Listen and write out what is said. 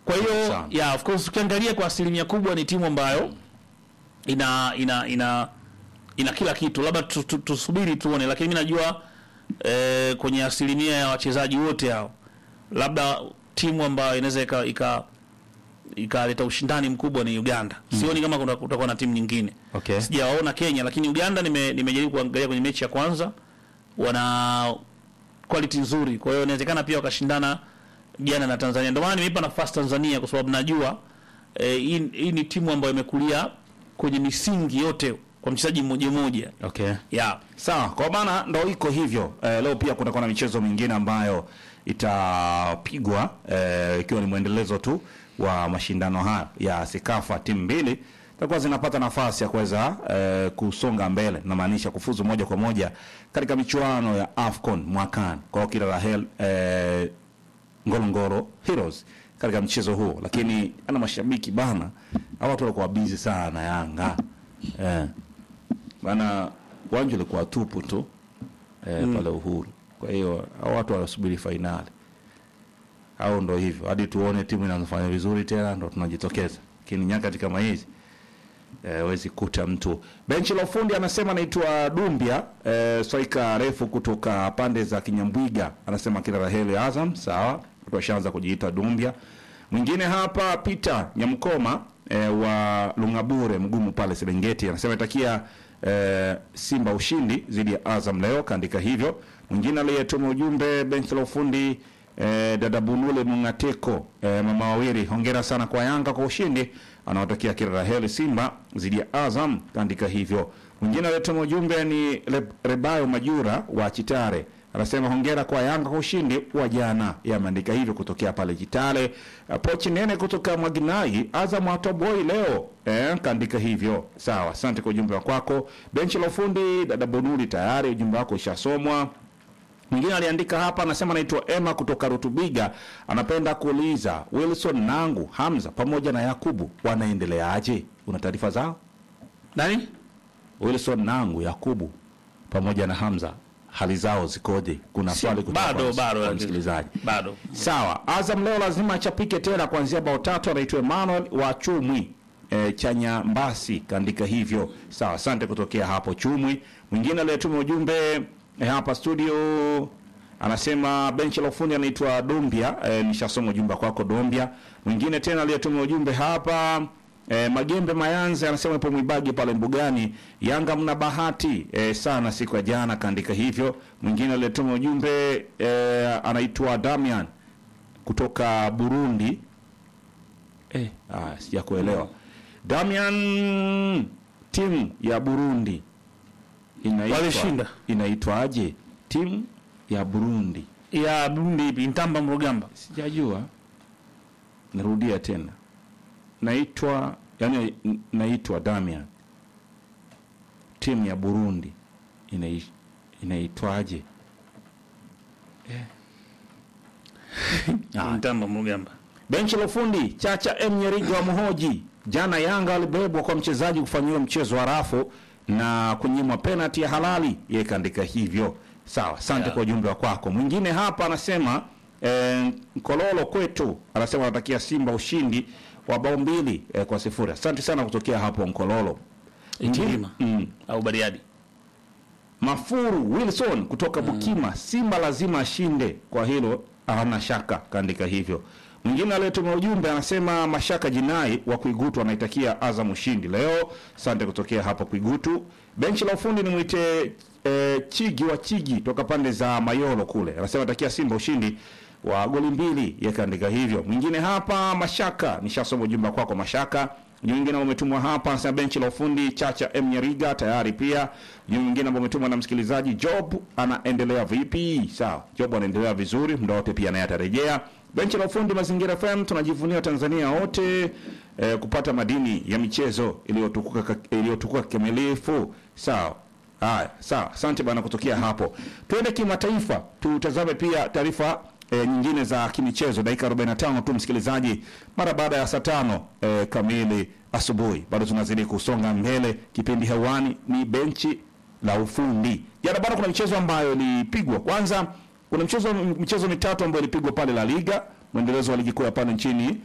Kwa hiyo Sana. yeah, of course ukiangalia kwa asilimia kubwa ni timu ambayo ina ina ina ina kila kitu, labda tu- tu- tusubiri tuone, lakini mimi najua eh, kwenye asilimia ya wachezaji wote hao, labda timu ambayo inaweza ika ika ikaleta ushindani mkubwa ni Uganda. Sioni kama kuna- kutakuwa na timu nyingine. Okay. Sijawaona Kenya, lakini Uganda nime nimejaribu kuangalia kwenye mechi ya kwanza, wana quality nzuri, kwa hiyo inawezekana pia wakashindana jana na Tanzania. Ndio maana nimeipa nafasi Tanzania kwa sababu najua eh, hii hii ni timu ambayo imekulia kwenye misingi yote kwa mchezaji mmoja mmoja. Okay. Yeah. Sawa, kwa maana ndo iko hivyo. Eh, leo pia kutakuwa na michezo mingine ambayo itapigwa eh, ikiwa ni mwendelezo tu wa mashindano haya ya Sekafa. Timu mbili zitakuwa zinapata nafasi ya kuweza eh, kusonga mbele, namaanisha kufuzu moja kwa moja katika michuano ya AFCON mwakani. Kwa hiyo kila la heri eh, Ngorongoro Heroes katika mchezo huo, lakini ana mashabiki bana, hao watu walikuwa busy sana na Yanga eh maana uwanja ulikuwa tupu tu eh, pale Uhuru. Kwa hiyo hao watu wanasubiri fainali, au ndo hivyo, hadi tuone timu inafanya vizuri tena ndo tunajitokeza. Lakini nyakati kama hizi eh, wezi kuta mtu. Benchi la ufundi anasema anaitwa Dumbia eh, swaika refu kutoka pande za Kinyambwiga, anasema kila la heri Azam. Sawa, watu washaanza kujiita Dumbia. Mwingine hapa Peter Nyamkoma eh, wa Lungabure mgumu pale Serengeti anasema itakia eh, Simba ushindi dhidi ya Azam leo, kaandika hivyo. Mwingine aliyetuma ujumbe benchi la ufundi eh, dada Bunule Mungateko eh, mama wawili, hongera sana kwa Yanga kwa ushindi, anaotakia kila la heri Simba dhidi ya Azam, kaandika hivyo. Mwingine aliyetuma ujumbe ni Re- Rebayo Majura wa Chitare anasema hongera kwa Yanga kwa ushindi wa jana. Yameandika hivyo kutokea pale Chitale. Uh, Pochi Nene kutoka Mwaginai, Azam atoboi leo eh, kaandika hivyo. Sawa, asante kwa ujumbe wa kwako. Benchi la ufundi dada Bonuli, tayari ujumbe wako ushasomwa. Mwingine aliandika hapa, anasema anaitwa Emma kutoka Rutubiga, anapenda kuuliza Wilson Nangu, Hamza pamoja na Yakubu wanaendeleaje? Una taarifa zao? Nani? Wilson Nangu, Yakubu pamoja na Hamza hali zao zikoje? Kuna Si- swali kutoka bado kwa- bado kwa msikilizaji. Bado. Sawa, Azam leo lazima achapike tena kuanzia bao tatu. Anaitwa Emmanuel wa Chumwi e, Chanya Mbasi kaandika hivyo. Sawa, asante kutokea hapo Chumwi. Mwingine aliyetuma ujumbe e, hapa studio anasema benchi la ufundi anaitwa Dombia. E, nishasoma ujumbe kwako Dombia. Mwingine tena aliyetuma ujumbe hapa E, Magembe Mayanze anasema ipo Mwibagi pale Mbugani, Yanga mna bahati e, sana siku ya jana, kaandika hivyo. Mwingine aliyetuma ujumbe e, anaitwa Damian kutoka Burundi. Eh, ah, sijakuelewa. Damian, timu ya Burundi inaitwa Walishinda. inaitwaje? Timu ya Burundi Ya Burundi ipi? Ntamba Mrugamba. sijajua, narudia tena, naitwa yani, n- naitwa Damian, timu ya Burundi inai- inaitwaje? Ah, Ntamba Mrugamba. Benchi la ufundi Chacha M Nyeriga wa Muhoji, jana Yanga alibebwa kwa mchezaji kufanyiwa mchezo wa rafu na kunyimwa penalti ya halali, yeye kaandika hivyo. Sawa, asante Yeah. kwa ujumbe wa kwako. Mwingine hapa anasema eh, Kololo kwetu anasema anatakia Simba ushindi wa bao mbili eh, kwa sifuri. Asante sana kutokea hapo Nkololo. Itilima. Mm. Au Bariadi. Mafuru Wilson kutoka Bukima, Simba lazima ashinde, kwa hilo hana shaka, kaandika hivyo. Mwingine aliyetuma ujumbe anasema Mashaka Jinai wa Kuigutu anaitakia Azam ushindi leo. Asante kutokea hapo Kuigutu. Benchi la ufundi nimwite e, Chigi wa Chigi toka pande za Mayolo kule, anasema atakia Simba ushindi wa goli mbili, yeye kaandika hivyo. Mwingine hapa Mashaka, nishasoma ujumbe kwako Mashaka. Ujumbe mwingine ambao umetumwa hapa anasema benchi la ufundi Chacha M Nyariga tayari pia. Ujumbe mwingine ambao umetumwa na msikilizaji Job anaendelea vipi? Sawa, Job anaendelea vizuri, muda wote pia naye atarejea. Benchi la ufundi Mazingira FM tunajivunia Tanzania wote eh, kupata madini ya michezo iliyotukuka iliyotukuka kikamilifu. Sawa. Haya, sawa. Asante bana kutokea hapo. Twende kimataifa, tutazame pia taarifa e, nyingine za kimichezo dakika 45 tu msikilizaji, mara baada ya saa tano e, kamili asubuhi. Bado tunazidi kusonga mbele, kipindi hewani ni benchi la ufundi. Jana bado kuna michezo ambayo ilipigwa. Kwanza kuna mchezo michezo mitatu ambayo ilipigwa pale La Liga, mwendelezo wa ligi kuu ya pale nchini